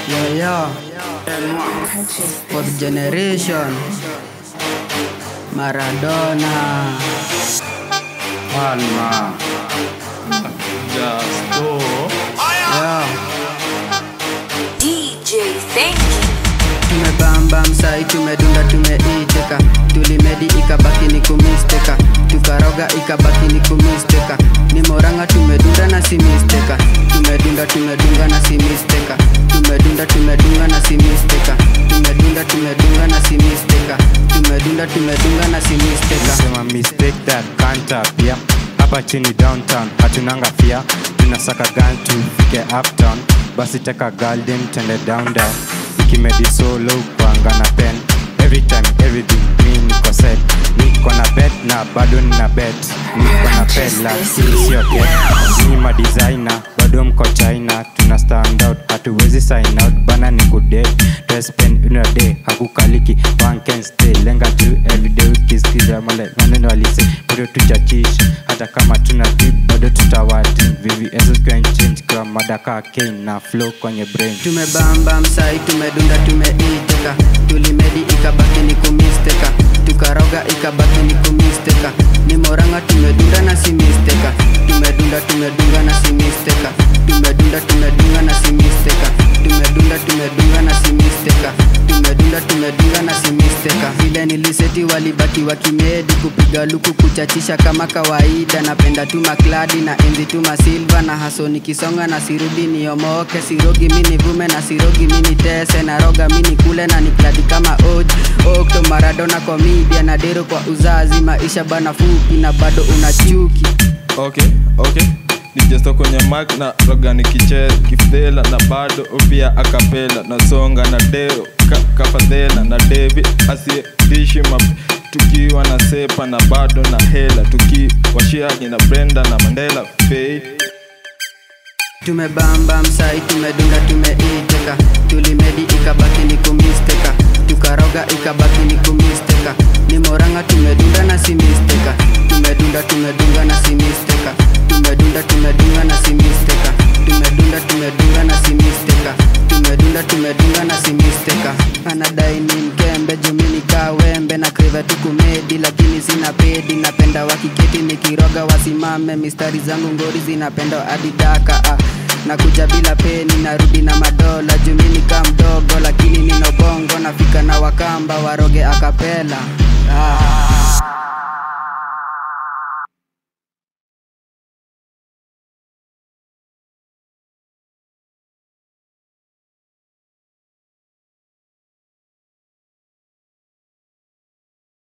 Yeah, yeah. Fourth generation. Maradona. Palma. Justo. Yeah. DJ thank you. tumebamba msai tumedunda tumeiteka tulimedi ikabaki ni kumisteka tukaroga ikabaki ni kumisteka ni moranga tumedunda na si misteka tumedunda tumedunga na si misteka tumedunda tumedunga na si misteka tumedunda tumedunga na si misteka tumedunda tumedunga na si misteka sema mistake that can't appear hapa chini downtown hatunanga fia tunasaka gan tufike uptown basi teka garden tende down down ikimedi solo kwanga na pen every time everything mi niko set niko na bet na bado nina bet niko na pela hii sio get ni madesigner bado mko china tuna stand out hatuwezi sign out bana ni kudet spend in a day hakukaliki one can stay lenga tu everyday ukisikiza male maneno alise bado tuchachisha hata kama tuna tip bado tutawati vvs can change kwa madaka kane na flow kwenye brain tumebamba msai tumedunda tumeiteka tulimedi ikabaki ni kumisteka tukaroga ikabaki ni kumisteka ni moranga tumedunda na si misteka tumedunda tumedunga na si misteka tumedunda tumedunga na si misteka tumedunda tumedunga na si misteka tumedunda tumedunga na si misteka vile niliseti walibaki wakimedi kupiga luku kuchachisha kama kawaida napenda tu makladi na enzi tu masilva na haso nikisonga na sirudi niomoke sirogi mini vume na sirogi mini tese na roga mini kule na nikladi kama oj okto maradona komedia na dero kwa uzazi maisha bana fupi na bado una chuki okay okay nijesto kwenye mak na roga nikicheza kifdhela na bado pia akapela nasonga na deo ka, kafadhela na devi asiyedishi map tukiwa na sepa na bado na hela tukiwashiagi na brenda na mandela fei tumebamba msai tumedunda tumeiteka tulimedi ikabaki ni kumisteka tukaroga ikabaki ni kumisteka ni moranga tumedunda na si misteka tumedunda tumedunga na si misteka tumedunda tumedunga na si misteka tumedunda tumedunga na si misteka tumedunda tumedunga na si misteka anadai ni mkembe jumini kawembe na kriva tukumedi lakini sina pedi napenda wakiketi nikiroga wasimame mistari zangu ngori zinapenda adidaka ah. nakuja bila peni narudi na madola jumini ka mdogo lakini nina bongo nafika na wakamba waroge akapela ah.